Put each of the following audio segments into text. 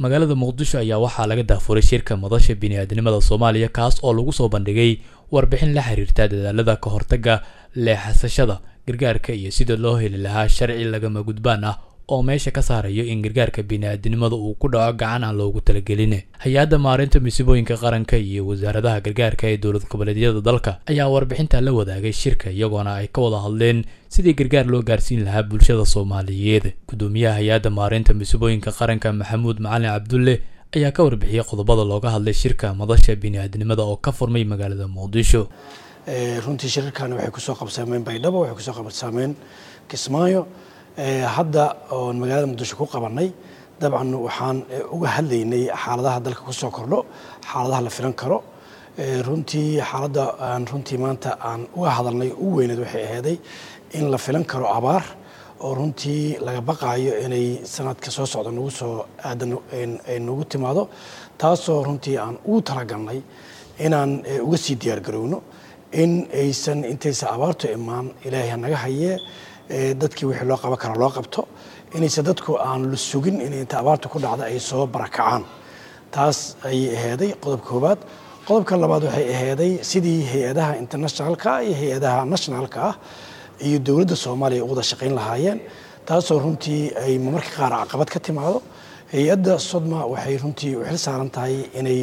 magaalada muqdisho ayaa waxaa laga daafuray shirka madasha bini'aadnimada soomaaliya kaas oo lagu soo bandhigay warbixin la xiriirta dadaalada ka hortagga leexasashada gargaarka iyo sida loo heli lahaa sharci lagama gudbaan ah oo meesha ka saarayo in gargaarka bini'aadnimada uu ku dhaco gacan aan loogu talagelin hay-adda maarinta masiibooyinka qaranka iyo wasaaradaha gargaarka ee dowlad goboleedyada dalka ayaa warbixinta la wadaagay shirka iyagoona ay ka wada hadleen sidii gargaar loo gaarsiin lahaa bulshada soomaaliyeed gudoomiyaha hay-adda maarinta masiibooyinka qaranka maxamuud macalin cabdulle ayaa ka warbixiyey qodobada looga hadlay shirka madasha bini'aadnimada oo ka furmay magaalada muqdisho runtii shirarkan waxay kusoo qabsameen baydhabo waxay kusoo qabsameen kismaayo hadda oon magaalada muqdisho ku qabanay dabcan waxaan uga hadlaynay xaaladaha dalka kusoo kordho xaaladaha la filan karo runtii xaaladda aan runtii maanta aan uga hadalnay ugu weyneed waxay aheeday in la filan karo abaar oo runtii laga baqaayo inay sanadka soo socda nagu soo aadan nagu timaado taasoo runtii aan ugu talagalnay inaan uga sii diyaargarowno in aysan intaysa abaartu imaan ilaahay hanaga hayee dadkii wixii loo qaban kara loo qabto inaysan dadku aan la sugin in inta abaartu ku dhacda ay soo barakacaan taas ayay aheeday qodobka koowaad qodobka labaad waxay aheeday sidii hay-adaha internationalka iyo hay-adaha nationalka ah iyo dowladda soomaaliya u wada shaqayn lahaayeen taasoo runtii ay marmarka qaar caqabad ka timaado hay-adda sodma waxay runtii u xil saaran tahay inay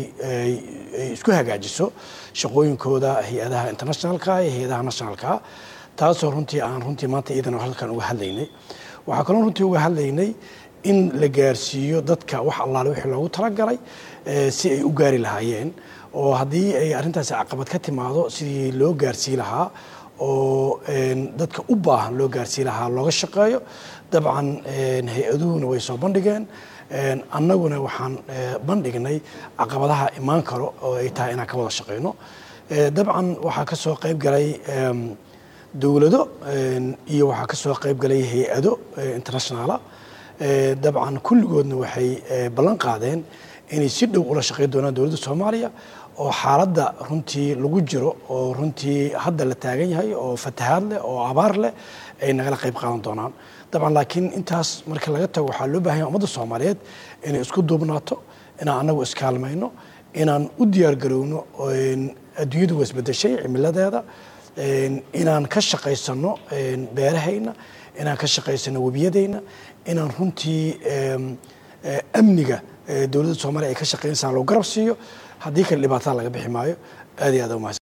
isku hagaajiso shaqooyinkooda hay-adaha internationalka iyo hay-adaha nationalka taasoo runtii aan runtii maanta iidana halkan uga hadlaynay waxaa kaloo runtii uga hadlaynay in la gaarsiiyo dadka wax allaale wixii loogu talagalay si ay u gaari lahaayeen oo haddii ay arrintaasi caqabad ka timaado sidii loo gaarsii lahaa oo dadka u baahan loo gaarsii lahaa looga shaqeeyo dabcan hay-aduhuna way soo bandhigeen annaguna waxaan bandhignay caqabadaha imaan karo oo ay tahay inaan ka wada shaqeyno dabcan waxaa ka soo qayb galay dowlado iyo waxaa ka soo qayb galay hay-ado internationaala dabcan kulligoodna waxay ballan qaadeen inay si dhow ula shaqeyn doonaan dowladda soomaaliya oo xaaladda runtii lagu jiro oo runtii hadda la taagan yahay oo fatahaad leh oo abaar leh ay nagala qayb qaadan doonaan dabcan laakiin intaas marka laga tago waxaa loo bahan yahay ummadda soomaaliyeed inay isku duubnaato inaan annagu iskaalmayno inaan u diyaargarowno adduunyadu waa isbedeshay cimiladeeda inaan ka shaqaysano beerahayna inaan ka shaqaysano webiyadayna inaan runtii amniga dowladda soomaliya ay ka shaqeynaysaa loo garab siiyo haddii kale dhibaatada laga bixi maayo aad iyo aad umahadsan